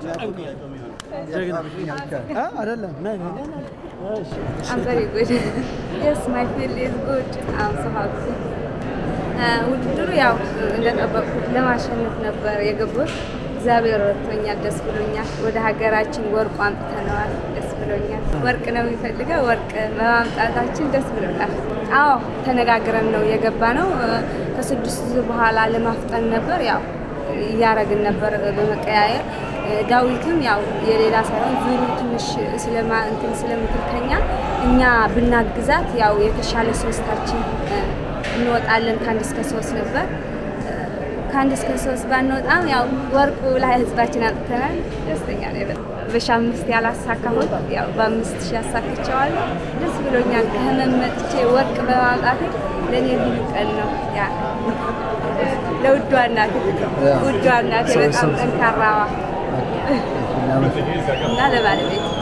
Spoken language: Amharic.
አይደለም I'm very good. yes, my field is good. I'm so happy. ውድድሩ ያው እንደጠበቅኩት ለማሸነፍ ነበር የገቡት። እግዚአብሔር ረድቶኛል፣ ደስ ብሎኛል። ወደ ሀገራችን ወርቁ አምጥተነዋል፣ ደስ ብሎኛል። ወርቅ ነው የሚፈልገው፣ ወርቅ በማምጣታችን ደስ ብሎናል። አዎ ተነጋግረን ነው የገባ ነው። ከስድስት ዙር በኋላ ለማፍጠን ነበር ያው እያረግን ነበር በመቀያየር ዳዊትም ያው የሌላ ሳይሆን ዙሩ ትንሽ ስለማ እንትን ስለምትልከኛ እኛ ብናግዛት ያው የተሻለ ሶስታችን እንወጣለን። ከአንድ እስከ ሶስት ነበር። ከአንድ እስከ ሶስት ባንወጣም ያው ወርቁ ላይ ህዝባችን አጥተናል። ደስተኛ ነኝ በጣም። በሺ አምስት ያላሳካሁት ያው በአምስት ሺህ ያሳክቸዋለሁ። ደስ ብሎኛል። ከህመም መጥቼ ወርቅ በማምጣቴ ለእኔ ልዩ ቀን ነው። ያ ለውዷ እናቴ ውዷ እናቴ በጣም ጠንካራዋ እና ለባለቤት